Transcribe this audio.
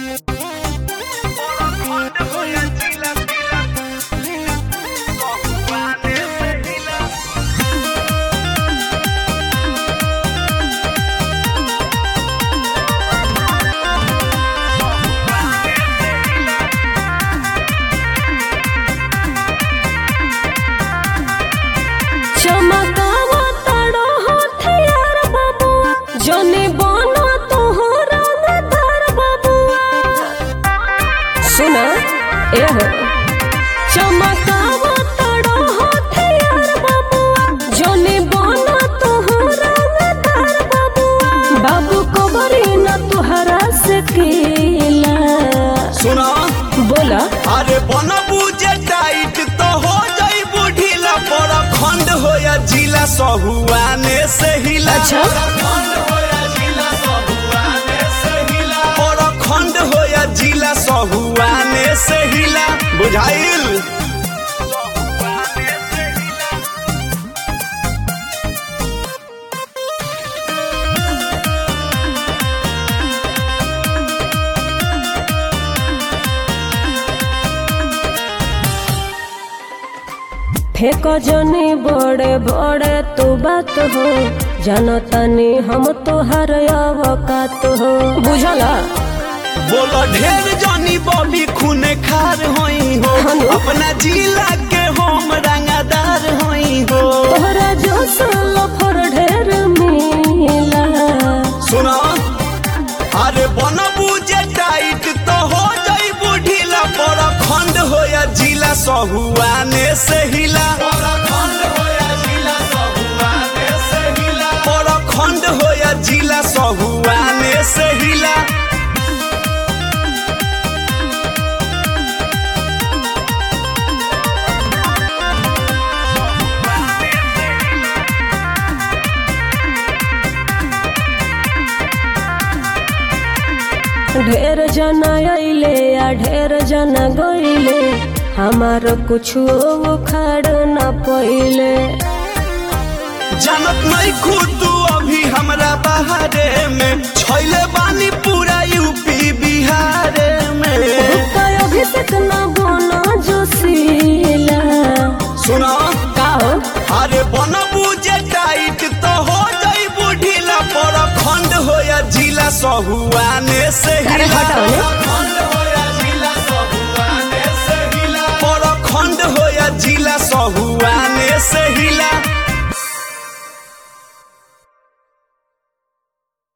चमकावा तड़ो हथियार बबुआ जने बनो तोहरा नदार बबुआ सुना ए हो चमकावा तड़ो हथियार बबुआ जने बनो तोहरा नदार बबुआ बाबू को बरी न तोहरा से केला सुना बोला अरे बनबू जे टाइट तो हो जाई बुढ़ीला पर खंड हो या जिला सहुआने से हिला अच्छा। खंड हो या जिला सहुआने से हिला पर खंड हो या जिला सहुआने से हिला बुझाइल फेको जने बड़े बड़े तू बात हो जानतानी हम तोहर अवकात हो बुझला बोलो ढेर जानी बॉबी खूने खार होई हो हेलो। अपना जिला के हम रंगादार होई हो तोहरा जो लफर ढेर मिला सुना अरे बनबू जे टाइट तो हो जाई बुढ़ीला पर खंड हो या जिला सहुआने से हिला पर खंड हो या जिला सहुआने से हिला पर खंड हो या जिला सहुआने से हिला ढेर जना अइले आ ढेर जना गइले हमार कुछ उखाड़ न पइले जानत नहीं खुद तू अभी हमरा बाहरे में छैले बानी पूरा यूपी बिहारे में रुपया अभिषेक न बना जोशीला सुना का हो अरे बनबू जे टाइट तो हो जाई बुढ़ीला पर खंड हो या जिला सहुआने से